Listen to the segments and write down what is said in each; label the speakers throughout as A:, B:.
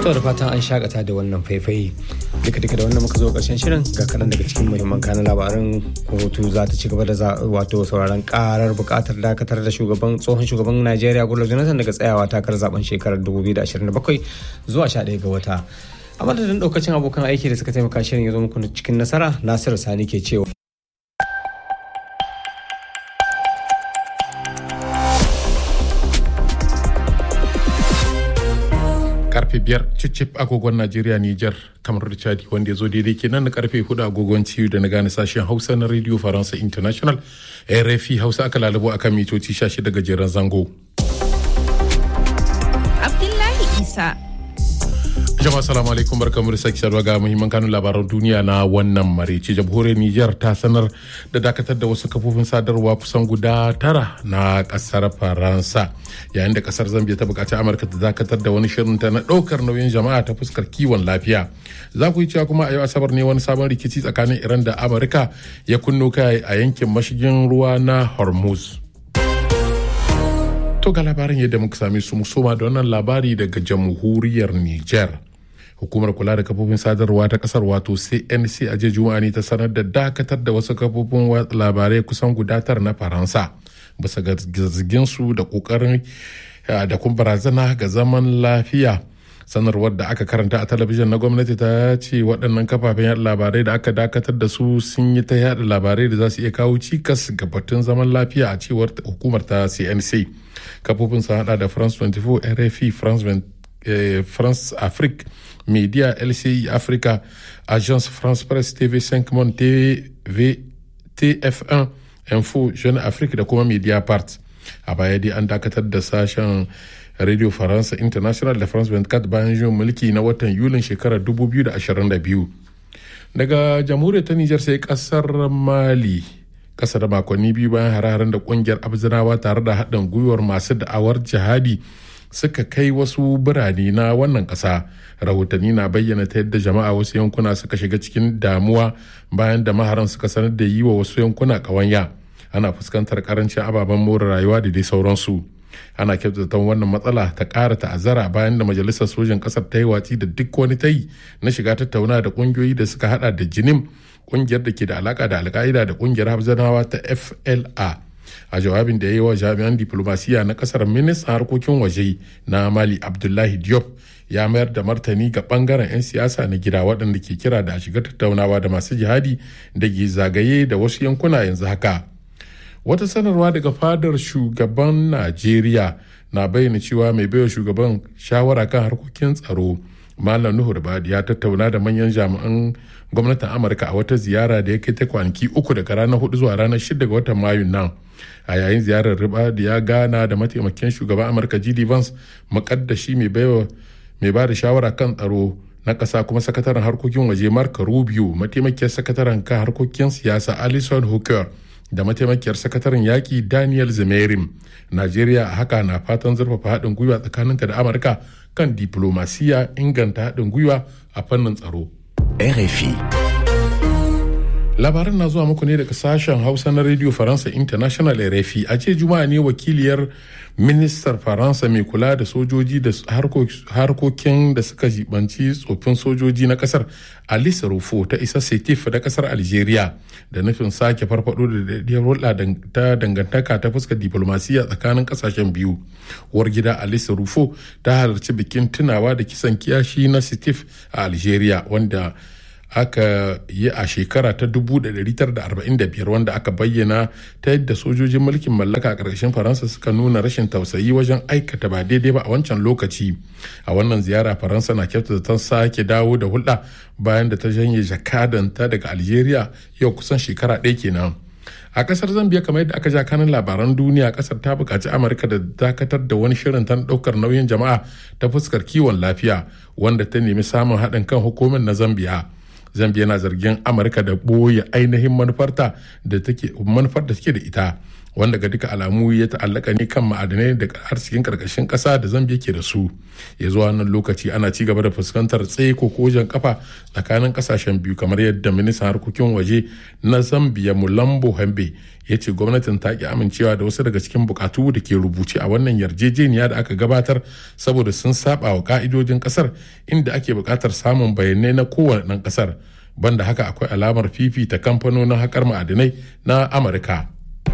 A: To da fatan an shakata da wannan faifai duka duka da wannan muka zo karshen shirin ga kaɗan daga cikin muhimman kanan labaran kotu za ta ci gaba da wato sauraron karar buƙatar dakatar da shugaban tsohon shugaban Najeriya Goodluck Jonathan daga tsayawa takarar zaben shekarar 2027 zuwa 11 ga wata. A madadin ɗaukacin abokan aiki da suka taimaka shirin ya zo muku cikin nasara Nasiru Sani ke cewa.
B: karfe biyar cicip agogon najeriya niger kamar da chadi wanda ya zo daidai kenan na karfe hudu agogon ciwo da na gane sashen hausa na radio faransa international rfi hausa aka lalabo akan mitoci 16 gajeren zango
C: abdullahi isa
B: jama'a salamu alaikum barkamu da sake saduwa ga muhimman kanun labaran duniya na wannan maraice jamhuriyar niger ta sanar da dakatar da wasu kafofin sadarwa kusan guda tara na kasar faransa yayin da kasar zambia ta bukaci amurka ta dakatar da wani shirin ta na daukar nauyin jama'a ta fuskar kiwon lafiya za ku yi cewa kuma a yau asabar ne wani sabon rikici tsakanin iran da amurka ya kunno kai a yankin mashigin ruwa na hormuz to ga labarin yadda muka same su musoma da wannan labari daga jamhuriyar niger hukumar kula da kafofin sadarwa ta kasar wato cnc a jiya juma'a ne ta sanar da dakatar da wasu kafofin labarai kusan gudatar na faransa bisa ga su da kokarin da kuma barazana ga zaman lafiya sanarwar da aka karanta a talabijin na gwamnati ta ce waɗannan kafafen yada labarai da aka dakatar da su sun yi ta yada labarai da za su iya kawo cikas ga batun zaman lafiya a cewar hukumar ta cnc kafofin sun hada da france 24 rfi france, france afrique media lci africa agence france presse tv5 monde tv tf1 info jeune afrique da kuma media part a baya dai an dakatar da sashen radio faransa international da france 24 bayan juyin mulki na watan yulin shekarar 2022 daga jamhuriyar ta nijar sai kasar mali kasa da makonni biyu bayan hare-haren da kungiyar abzinawa tare da haɗin gwiwar masu da'awar jihadi suka kai wasu birane na wannan ƙasa rahotanni na bayyana ta yadda jama'a wasu yankuna suka shiga cikin damuwa bayan da maharan suka sanar da yi wa wasu yankuna ƙawanya ana fuskantar karancin ababen more rayuwa da dai sauransu ana kyautata wannan matsala ta ƙara ta'azzara bayan da majalisar sojan ƙasar ta yi watsi da duk wani tayi na shiga tattauna da ƙungiyoyi da suka hada da jinim ƙungiyar da ke da alaka da alka'ida da ƙungiyar hafzanawa ta fla a jawabin da ya yi wa jami'an diplomasiya na kasar ministan harkokin waje na mali abdullahi diop ya mayar da martani ga bangaren 'yan siyasa na gida waɗanda ke kira da a shiga tattaunawa da masu jihadi da ke zagaye da wasu yankuna yanzu haka wata sanarwa daga fadar shugaban najeriya na bayyana cewa mai baiwa shugaban shawara kan harkokin tsaro malam nuhu ribadi ya tattauna da manyan jami'an gwamnatin amurka a wata ziyara da ya kai ta kwanaki uku daga ranar hudu zuwa ranar shida ga watan mayun nan a yayin ziyarar ribadi ya gana da mataimakin shugaban amurka gd vance makaddashi mai baiwa mai ba da shawara kan tsaro na ƙasa kuma sakataren harkokin waje mark rubio mataimakiyar sakataren kan harkokin siyasa alison hooker da mataimakiyar sakataren yaƙi daniel zamerim najeriya a haka na fatan zurfafa haɗin gwiwa tsakaninta da amurka kan diplomasiya inganta haɗin gwiwa a fannin tsaro
D: RFI.
B: labaran na zuwa muku ne daga sashen hausa na radio faransa international rfi a ce juma'a ne wakiliyar ministar faransa mai kula da sojoji da harkokin da suka jibanci tsofin sojoji na kasar alisa rufo ta isa setif da kasar algeria da nufin sake farfado da daidiyar hulɗa ta dangantaka ta fuskar diplomasiya tsakanin kasashen biyu uwar gida alisa rufo ta halarci bikin tunawa da kisan kiyashi na setif a algeria wanda aka yi a shekara ta 1945 wanda aka bayyana ta yadda sojojin mulkin mallaka a ƙarshen faransa suka nuna rashin tausayi wajen aikata ba daidai ba a wancan lokaci a wannan ziyara faransa na kyautata ta sake dawo da hulɗa bayan da ta janye jakadanta daga algeria yau kusan shekara ɗaya kenan a kasar zambia kamar yadda aka ja kanin labaran duniya kasar ta buƙaci amurka da dakatar da wani shirin ta ɗaukar nauyin jama'a ta fuskar kiwon lafiya wanda ta nemi samun haɗin kan hukumar na zambia zambia na zargin amurka da ɓoye ainihin manufarta da take manufar da take da ita wanda ga duka alamu ya ta'allaka ne kan ma'adanai da arzikin karkashin kasa da zambia ke da su ya zuwa wannan lokaci ana ci gaba da fuskantar tsaye ko kojan kafa tsakanin kasashen biyu kamar yadda ministan harkokin waje na zambia mulambo hambe ya ce gwamnatin ta ki amincewa da wasu daga cikin bukatu da ke rubuce a wannan yarjejeniya da aka gabatar saboda sun saba wa ka'idojin kasar inda ake bukatar samun bayanai na kowane ɗan kasar banda haka akwai alamar fifita kamfanonin haƙar ma'adinai na amurka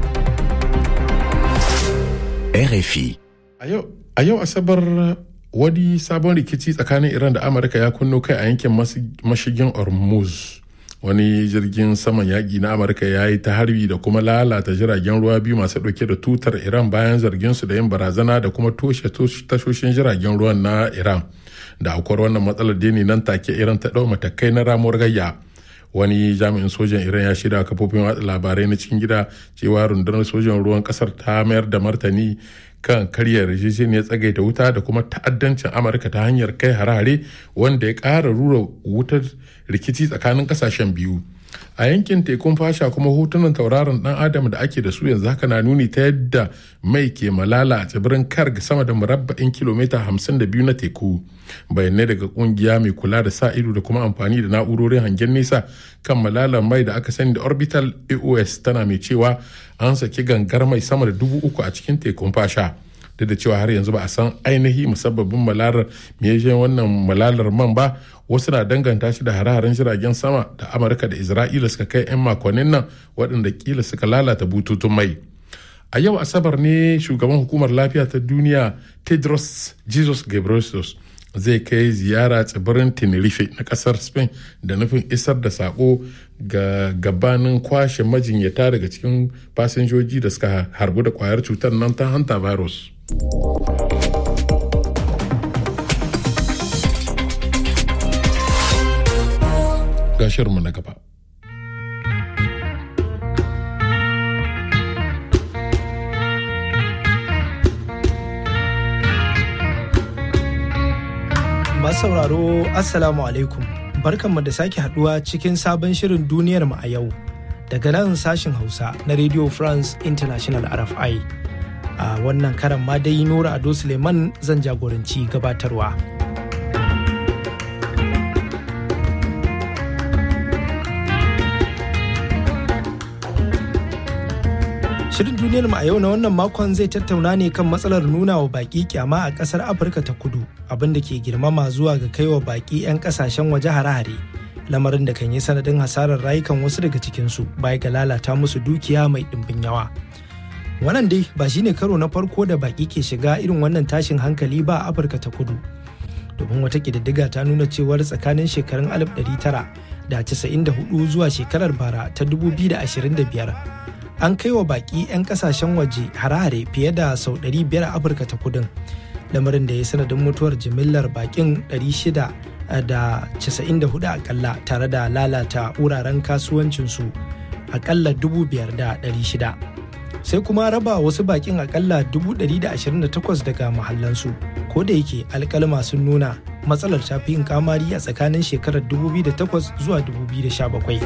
D: RFI.
B: A yau Asabar wani sabon rikici tsakanin Iran da Amurka ya kunno kai a yankin mashigin Hormuz. Wani jirgin saman yaƙi na Amurka ya yi ta harbi da kuma lalata jiragen ruwa biyu masu ɗauke da tutar Iran bayan zargin su da yin barazana da kuma toshe tashoshin jiragen ruwan na Iran. Da akwai wannan matsalar deni nan take Iran ta ɗau matakai na ramuwar gayya. wani jami'in sojan iran ya shirya kafofin watsa labarai na cikin gida cewa rundunar sojan ruwan kasar ta mayar da martani kan karya yarjejeniyar tsagaita wuta da kuma ta'addancin amurka ta hanyar kai harare wanda ya ƙara rura wutar rikici tsakanin ƙasashen biyu a yankin tekun fasha kuma hotunan tauraron dan adam da ake da su yanzu haka na nuni ta yadda mai ke malala a tsibirin karg sama da murabba'in kilomita 52 na teku bayanai daga kungiya mai kula da sa ido da kuma amfani da na'urorin hangen nesa kan malalar mai da aka sani da orbital aos tana mai cewa an saki gangar mai sama da dubu uku a cikin tekun fasha duk da cewa har yanzu ba a san ainihi musabbabin malalar me wannan malalar man ba wasu na danganta shi da hare-haren jiragen sama da amurka da isra'ila suka kai 'yan makonnin nan waɗanda kila suka lalata bututun mai a yau asabar ne shugaban hukumar lafiya ta duniya tedros jesus ghebreyesus zai kai ziyara tsibirin tenerife na kasar spain da nufin isar da sako ga gabanin kwashe majinyata daga cikin fasinjoji da suka harbu da kwayar cutar nan ta hanta virus. mu na gaba.
E: Masu sauraro Assalamu alaikum barkanmu da sake haduwa cikin sabon shirin duniyar mu a yau daga nan sashin Hausa na Radio France International RFI. A wannan karan ma dai Nura Ado Suleiman zan jagoranci gabatarwa. Shirin duniyar mu a yau na wannan makon zai tattauna ne kan matsalar nuna wa baki kyama a kasar Afirka ta kudu abin da ke girmama zuwa ga kaiwa baki 'yan kasashen waje hare-hare. Lamarin da kan yi sanadin hasarar rayukan wasu daga cikinsu baya ga lalata musu dukiya mai ɗimbin yawa. Wannan dai ba shine karo na farko da baki ke shiga irin wannan tashin hankali ba a Afirka ta kudu. Domin wata ƙididdiga ta nuna cewar tsakanin shekarun 1994 zuwa shekarar bara ta 2025 an kai wa baki 'yan kasashen waje hare-hare fiye da sau 500 a afirka ta kudin lamarin da ya sanadin mutuwar jimillar bakin 694 akalla tare da lalata wuraren kasuwancinsu akalla 5,600 sai kuma raba wasu bakin akalla 128 daga mahallansu ko da yake alkalma sun nuna matsalar ta fi yin kamari a tsakanin shekarar 2008 zuwa 2017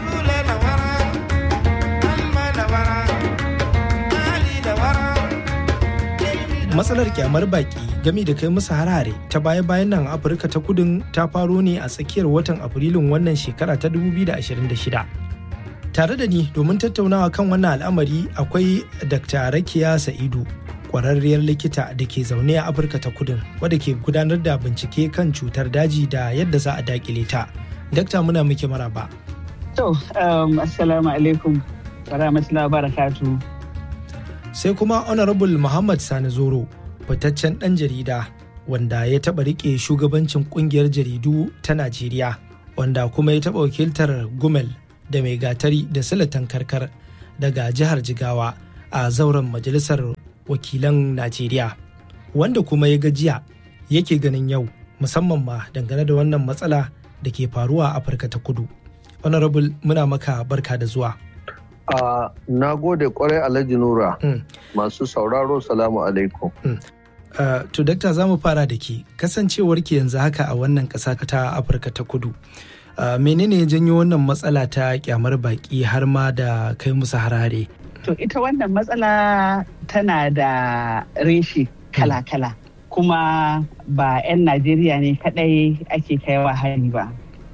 E: matsalar kyamar baki gami da kai musu harare ta baya-bayan nan afirka ta kudin ta faro ne a tsakiyar watan afrilun wannan shekara ta 2026 tare da ni domin tattaunawa kan wannan al'amari akwai dr rakiya sa'idu kwararriyar likita da ke zaune a afirka ta kudin wadda ke gudanar da bincike kan cutar daji da yadda za a dakile ta dakta muna muke maraba
F: to um, assalamu alaikum wa rahmatullahi wa barakatuh
E: sai kuma honorable muhammad sani zoro fitaccen ɗan jarida wanda ya taɓa riƙe shugabancin ƙungiyar jaridu ta najeriya wanda kuma ya taɓa wakiltar gumel da mai gatari da silatan karkar daga jihar jigawa a zauren majalisar wakilan najeriya wanda kuma ya gajiya yake ganin yau musamman ma dangane da wannan matsala da ke faruwa a afirka ta kudu honorable muna maka barka da zuwa
G: Uh, na gode kwarai Alhaji Nura. Mm. Masu sauraro salamu alaikum.
E: Mm. Uh, to dakta za mu fara da ke kasancewar ki yanzu haka a wannan ƙasa ta Afirka ta kudu. Uh, menene ya janyo wannan matsala ta kyamar baki har ma da kai musu harare?
F: To ita wannan matsala tana da reshi kala-kala. Kuma ba 'yan Najeriya ne kadai ake kaiwa hari ba.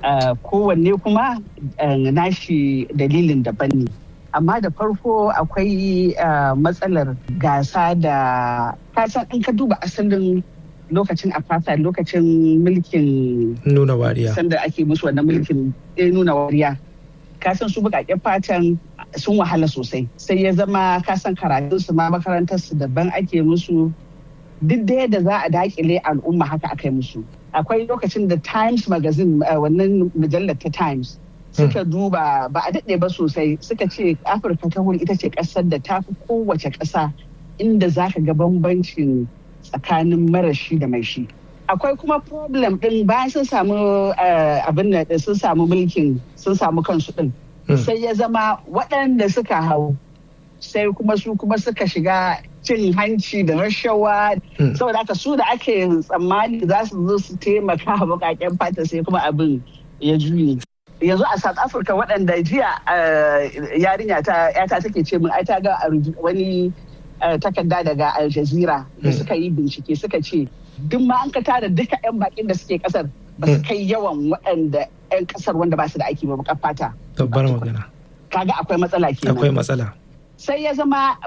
F: kowanne kuma nashi dalilin daban ne. Amma da farko akwai matsalar gasa da kasan in ka duba asalin lokacin apartheid lokacin mulkin
E: nuna wariya
F: sanda ake musu wannan mulkin nuna wariya kasan su bukaken fatan sun wahala sosai sai ya zama kasan karatun su ma makarantar su daban ake musu duk da yadda za a dakile al'umma haka aka yi musu akwai lokacin da times magazine wannan mujallar ta times suka duba ba a daɗe ba sosai suka ce afirka ta wuri ita ce ƙasar da ta fi kowace ƙasa inda za ka ga bambancin tsakanin marashi da mai shi akwai kuma problem din bayan sun samu abin da sun samu mulkin sun samu kansu din sai ya zama waɗanda suka hau sai kuma su kuma suka shiga cin hanci da rashawa saboda haka su da ake tsammani za su zo su taimaka bukaken fata sai kuma abin ya juye yanzu a south africa waɗanda jiya yarinya ta yata take ce min ai ta ga wani takarda daga Al Jazeera da suka yi bincike suka ce duk ma an ka tara duka 'yan bakin da suke kasar ba su kai yawan waɗanda 'yan kasar wanda ba su da aiki ba bakar fata.
E: Tabbar magana.
F: Kaga akwai matsala kenan.
E: Akwai matsala.
F: Sai ya zama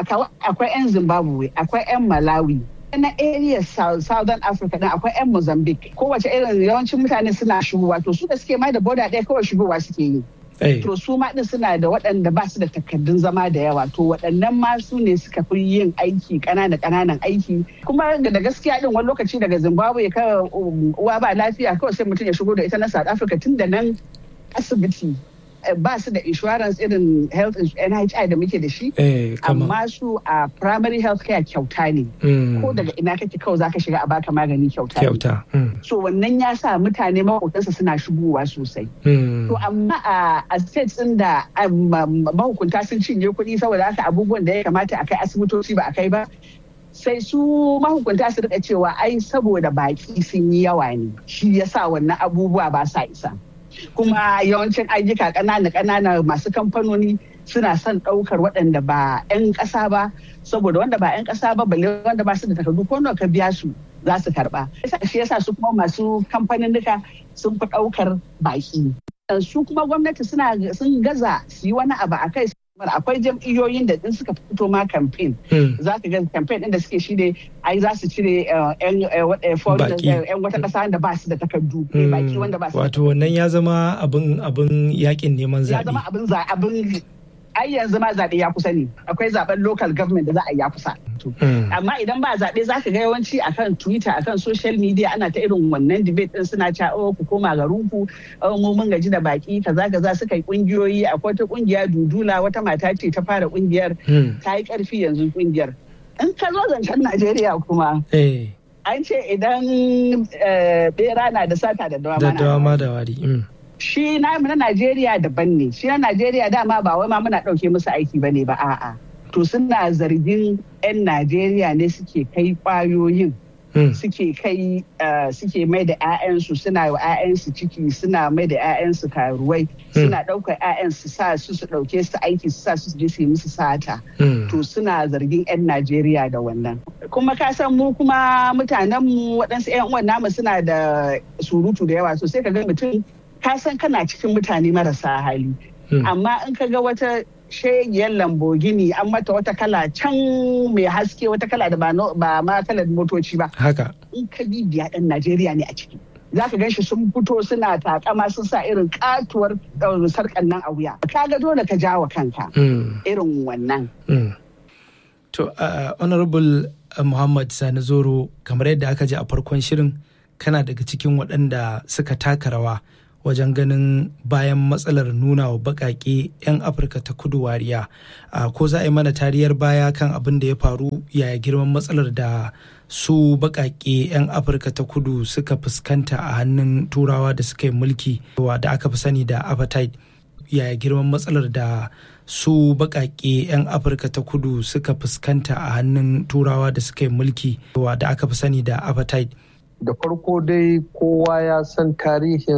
F: akwai 'yan Zimbabwe, akwai 'yan Malawi, na area southern africa din akwai 'yan mozambique kowace irin yawancin mutane suna shigowa to su da suke mai da boda ɗaya kawai shigowa suke yi to su ma din suna da waɗanda ba su da takardun zama da yawa to waɗannan ma su ne suka fi yin aiki ƙanana ƙananan aiki kuma da gaskiya din wani lokaci daga zimbabwe ka uwa ba lafiya kawai sai mutum ya shigo da ita na south africa tun da nan asibiti ba su da insurance irin health NHI da muke da shi amma su a primary health care kyauta ne ko daga ina kake kawai zaka shiga a baka magani kyauta
E: kyauta
F: so wannan ya sa mutane mahukuntansa suna shigowa sosai to amma a states din da mahukunta sun cinye kuɗi saboda haka abubuwan da ya kamata a kai asibitoci ba a kai ba sai su mahukunta su rika cewa ai saboda baki sun yi yawa ne shi yasa wannan abubuwa ba sa isa kuma yawancin ayyuka ƙanana ƙanana masu kamfanoni suna son ɗaukar waɗanda ba 'yan ƙasa ba saboda wanda ba 'yan ƙasa ba balle wanda ba su da takardu ko nawa ka biya su za su karɓa shi yasa su kuma masu kamfanin duka sun fi ɗaukar baƙi su kuma gwamnati suna sun gaza su yi wani abu a kai akwai jam'iyyoyin da in suka fito ma campaign za ka ga campaign din da suke shi ne ai za su cire yan wata kasa da ba su da takardu baki wanda ba su
E: wato wannan ya zama abin abin yakin neman zaɓe
F: ya zama abin abin ai yanzu ma zaɓe ya kusa ne akwai zaɓen local government da za a yi ya kusa amma idan ba zaɓe za ka ga yawanci akan twitter akan social media ana ta irin wannan debate din suna cewa oh ku koma garin ku mu mun gaji da baki kaza kaza suka yi kungiyoyi akwai wata kungiya dudula wata mata ce ta fara kungiyar ta yi karfi yanzu kungiyar in ka zo zancen najeriya kuma an ce idan bera na da sata da
E: dawama da wari
F: shi na na Najeriya daban ne shi na Najeriya dama ba wai ma muna ɗauke musu aiki ba ne ba a'a to suna zargin 'yan Najeriya ne suke kai kwayoyin suke kai suke mai da 'ya'yansu suna wa 'ya'yansu ciki suna mai da 'ya'yansu karuwai suna ɗaukar 'ya'yansu sa su su ɗauke su aiki su sa su je su yi musu sata to suna zargin 'yan Najeriya da wannan kuma ka san mu kuma mutanen mu waɗansu 'yan uwan namu suna da surutu da yawa so sai ka ga mutum ka san kana cikin mutane marasa hali amma in ka ga wata shegiyar lambogini an mata wata kala can mai haske wata kala da ba ma kalar motoci ba
E: haka
F: in ka bibiya ɗan najeriya ne a ciki za ka gan shi sun fito suna takama sun sa irin katuwar sarkan nan a wuya ka ga dole ka jawa kanka irin wannan
E: to honorable muhammad sani zoro kamar yadda aka ji a farkon shirin kana daga cikin waɗanda suka taka rawa wajen ganin bayan matsalar nuna wa baƙaƙe 'yan afirka ta kudu wariya ko za a yi mana tariyar baya kan abin da ya faru yaya girman matsalar da su baƙaƙe 'yan afirka ta kudu suka fuskanta a hannun turawa da suka yi mulki da aka fi sani da apartheid yaya girman matsalar da su baƙaƙe 'yan afirka ta kudu suka fuskanta a hannun turawa da suka yi mulki da aka fi sani da apartheid
G: da farko dai kowa ya san tarihin